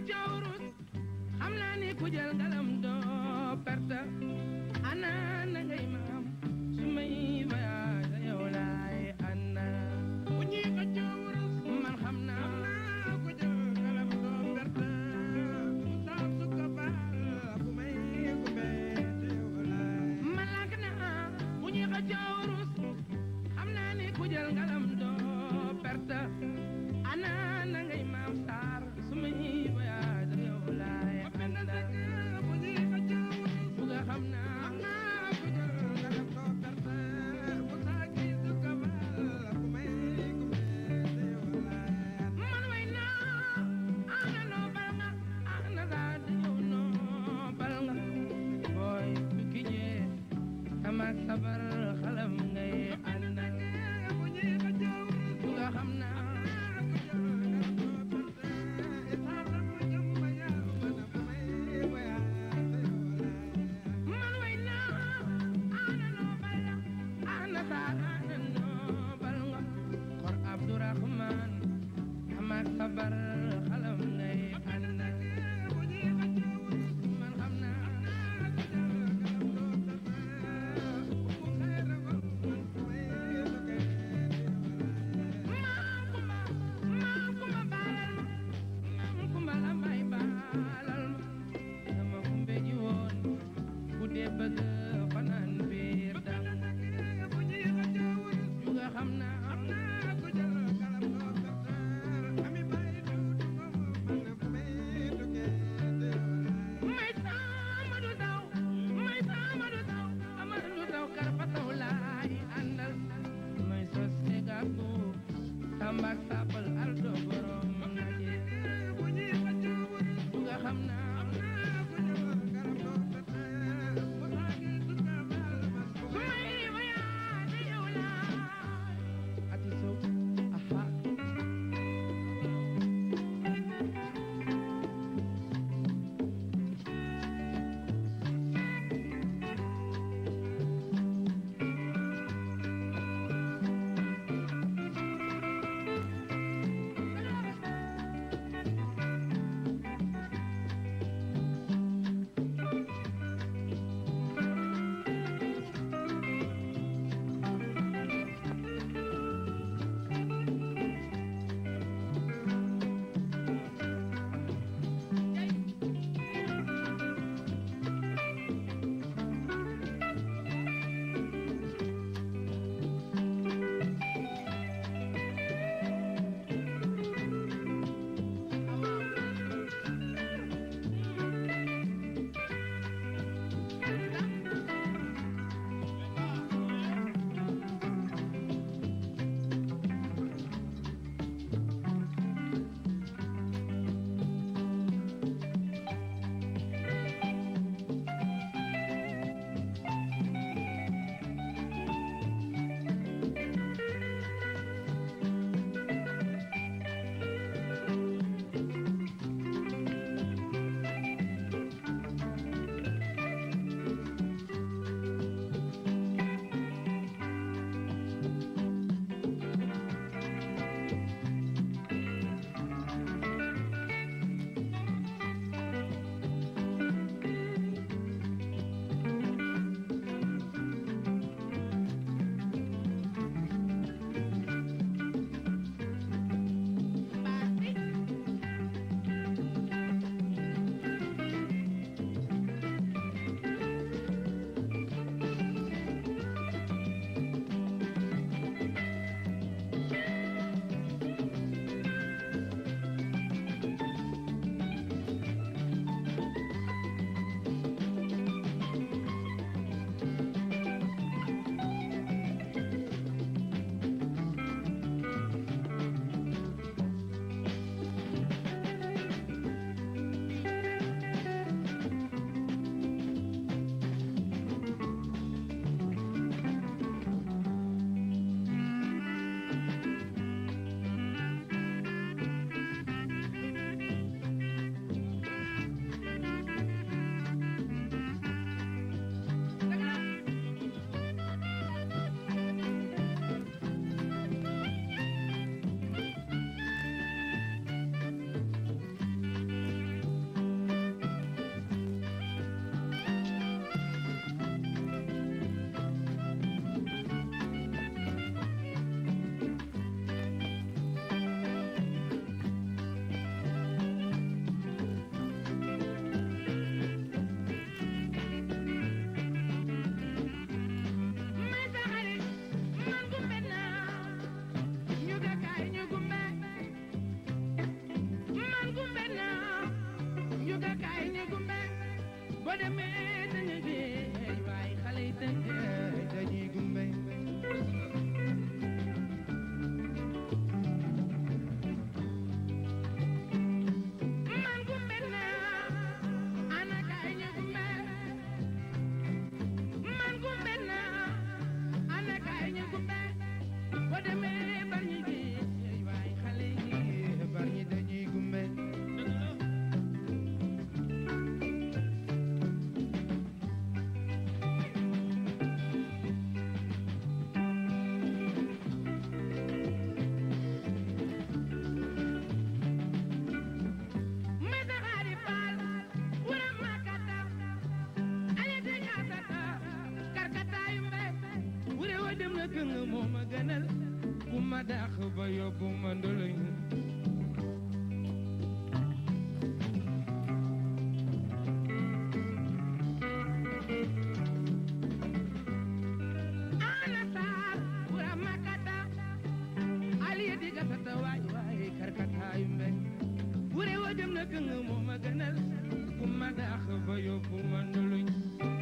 xëccoo wurus xam naa ni ku jël ngalam doo perte ana na ngay maam su may voyage yow laay ànda bu ñuy xëccoo wurus man xam naa naa ko jël ngalam doo perte Moussa Souka Fall ku may ku bett yow laay man làkk naa bu ñuy xëccoo wurus xam naa ni ku jël ngalam doo perte ana na ngay maam saar su may voyage yow laay benn ànda dëkk bu ñuy xëccoo wurus bu nga xam naa naa ko jël ngalam doo perte Moussa kii Souka Fall ku may ku bett yow laay man way naa ana noo bal nga ana daal di yow noo bal nga booy bu ki jee tamak sabar xalam ngay àndal bu ñuy xëccoo wurus bu nga xam naa man way naa ana noo bal nga ana daal ana noo bal nga kor Abdourahman tamak sabar xalam ngay àndal man xam naa maam kumba maam kumba baalal ma maam kumba la may baalal ma sama kumbe ji woon ku dee bëgg fanaan biir dang ju nga xam naa may sama du daw may sama du daw ama du daw karfa taw laay àndal may sos ne gàkku tambak sapal aldo borom naje ju nga xam naa demee dañu géej waaye xale yi tënkee dañuy gumbe man gumbe naa ana kaay ñu gumbe man gumbe naa ana kaay ñu gumbe boo demee bar ñi géej waaye xale yi bar ñi dañuy gumbe Mesa xaari faal wura makata ayete ñaatata karkataayu mbe wure wa dem na këng moo ma gënal bu ma dàq ba yóbbu ma ndoloñ ana saar wura makata aliye diga tata waay waay karkataayu mbe wure wa dem na këng moo ma gënal ku ma daax ba yóbbu ma nduluñ